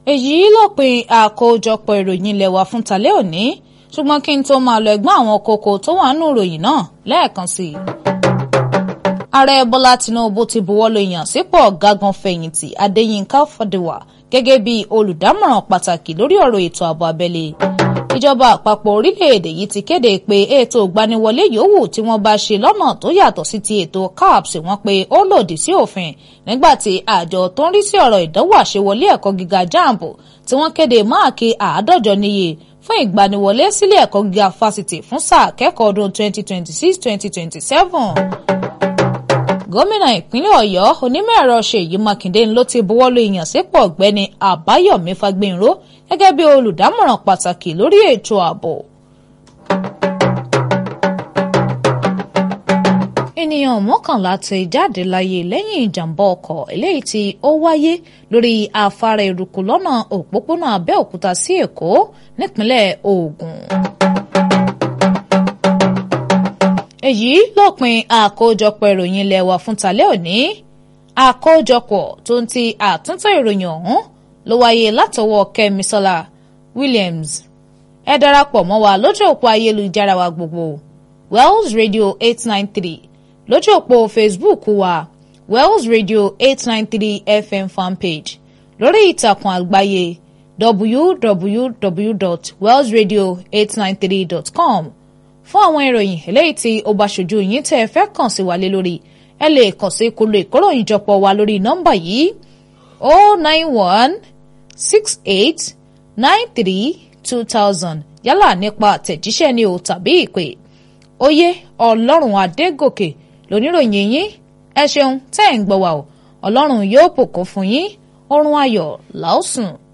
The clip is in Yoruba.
èyí lópin àkójọpọ̀ ìròyìn ilé wa fún tàlẹ́ òní ṣùgbọ́n kí n tó máa lọ ẹ̀gbọ́n àwọn kókó tó wà nínú ìròyìn náà lẹ́ẹ̀kan sí i. ààrẹ bọ́lá tinubu ti buwọ́lu ìyànsípò ọ̀gágun fẹ̀yìntì adéyínká fọdùwà gẹ́gẹ́ bí olùdámọ̀ràn pàtàkì lórí ọ̀rọ̀ ètò ààbò abẹ́lé ìjọba àpapọ̀ orílẹ̀-èdè yìí ti kéde pé ètò ìgbaniwọlé yòówù tí wọ́n bá ṣe lọ́nà tó yàtọ̀ sí ti ètò CAPS wọ́n pé ó lòdì sí òfin nígbà tí àjọ tó ń rí sí ọ̀rọ̀ ìdánwò àṣewọlé ẹ̀kọ́ gíga JAMB tí wọ́n kéde máàkì àádọ́jọ níye fún ìgbaniwọlé sílé ẹ̀kọ́ gíga fásitì fún sáà kẹ́kọ̀ọ́ ọdún 2026-2027 gómìnà ìpínlẹ̀ ọ̀yọ́ onímọ̀-ẹ̀rọ ṣèyí mákindé ló ti buwọ́lu ìyànsípò ọ̀gbẹ́ni àbáyọ̀mí fagbénró gẹ́gẹ́ bí olùdámọ̀ràn pàtàkì lórí ètò ààbò. ènìyàn mọ́kànlá ti jáde láyé lẹ́yìn ìjàmbá ọkọ̀ eléyìí tí ó wáyé lórí afárá eruku lọ́nà òpópónà abẹ́òkúta sí èkó nípínlẹ̀ ògùn èyí lópin àkójọpọ̀ ìròyìn ilé wa fún tàlẹ́ òní àkójọpọ̀ tó ń ti àtúntò ìròyìn ọ̀hún ló wáyé látọwọ́ kẹ́misọ́lá williams ẹ darapọ̀ mọ́ wa lójú òpó ayélujára wa gbogbo wells radio eight nine three lójú òpó facebook wa wells radio eight nine three fm fanpage lórí ìtàkùn àgbáyé www.wellsradio893.com fún àwọn ìròyìn eléyìí tí ó bá ṣojú yín tẹ́ ẹ fẹ́ kàn sí wa lé lórí ẹ lè kàn sí kolo ìkóròyìn jọpọ̀ wa lórí nọ́mbà yìí o nine one six eight nine three two thousand yálà nípa àtẹ̀jíṣẹ́ ni o tàbí ìpè oyè ọlọ́run adégòkè lóníròyìn yín ẹ ṣeun tẹ́ ẹ̀ ń gbọ́ wa o ọlọ́run yóò bùkún fún yín oorun ayọ̀ làásùn.